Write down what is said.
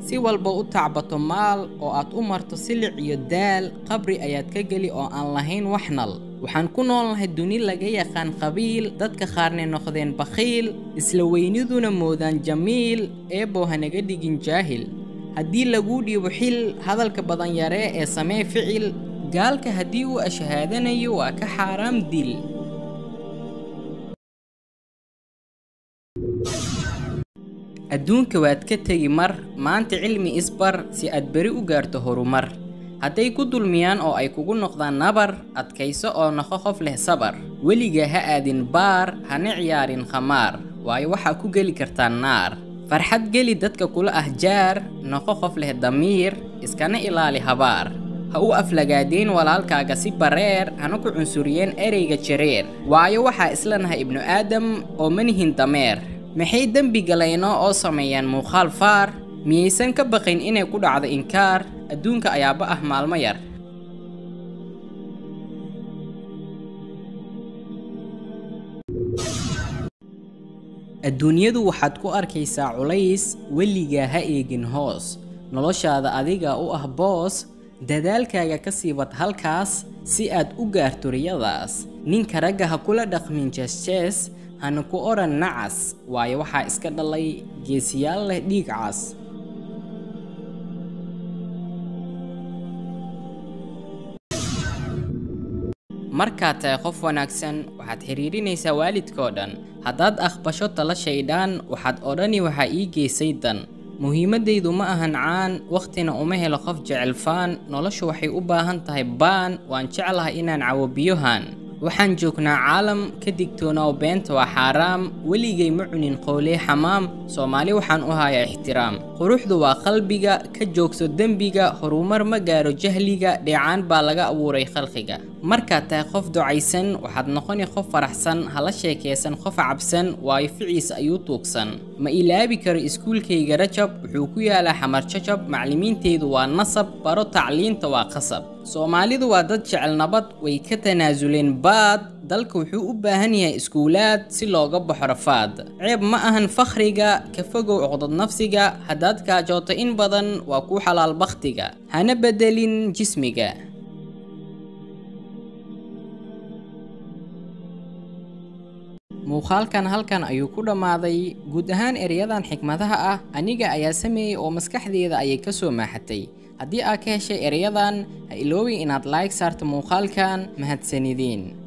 si walba u tacbato maal oo aad u marto silic iyo daal qabri ayaad ka geli oo aan lahayn wax nal waxaan ku noolnahay duni laga yaqaan qabiil dadka qaarnay noqdeen bakhiil isla weyniduna moodaan jamiil eebbow hanaga dhigin jaahil haddii laguu dhiibo xil hadalka badan yaree ee samee ficil gaalka haddii uu ashahaadanayo waa ka xaaraam dil adduunka waad ka tegi mar maanta cilmi isbar si aad beri u gaarto horumar hadday ku dulmiyaan oo ay kugu noqdaan nabar adkayso oo noqo qof leh sabar weligaa ha aadin baar hana ciyaarin khamaar waayo waxaa ku geli kartaa naar farxad geli dadka kula ah jaar noqo qof leh damiir iskana ilaali habaar ha u aflagaadeen walaalkaaga si bareer hana ku cunsuriyeen ereyga jareer waayo waxaa isla nahay ibnu aadam oo manihin dameer maxay dembi galayno oo sameeyaan muuqaal faar miyaysan ka baqayn inay ku dhacdo inkaar adduunka ayaaba ah maalmo yar adduunyadu waxaad ku arkaysaa culays weligaa ha eegin hoos noloshaada adiga u ah boos dadaalkaaga ka sii wad halkaas si aad u gaarto riyadaas ninka ragga ha kula dhaqmin jees-jees hana ku odhan nacas waayo waxaa iska dhalay geesiyaal leh dhiig cas markaad tahay qof wanaagsan waxaad xidhiidhinaysaa waalidkoo dhan haddaad aqbasho tala shaydhaan waxaad odhani waxaa ii geysay dan muhiimaddaydu ma ahan caan wakhtina uma helo qof jecel faan noloshu waxay u baahan tahay baan waan jeclahay inaan cawo biyohan waxaan joognaa caalam ka digtoonaaw beenta waa xaaraam weligay ma cunin qowlee xamaam soomaali waxaan u hayaa ixtiraam quruxdu waa qalbiga ka joogso dembiga horumar ma gaaro jahliga dheecaan baa laga abuuray khalqiga markaad tahay qof ducaysan waxaad noqoni qof faraxsan hala sheekaysan qof cabsan waayo ficiis ayuu tuugsan ma ilaabi karo iskuulkayga rajab wuxuu ku yaalaa xamar jajab maclimiintaydu waa nasab baro tacliinta waa qasab soomaalidu waa dad jecel nabad way ka tanaasuleen baad dalka wuxuu u baahan yahay iskuulaad si looga baxo rafaad ceeb ma ahan fakhriga ka fogow cuqdad nafsiga haddaad kaajooto in badan waa kuu xalaal bakhtiga hana bedelin jismiga muuqaalkan halkan ayuu ku dhammaaday guud ahaan ereyadan xikmadaha ah aniga ayaa sameeyey oo maskaxdeeda ayay ka soo maaxatay haddii aad ka heshay ereyadan ha iloobin inaad like saarto muuqaalkan mahadsanideen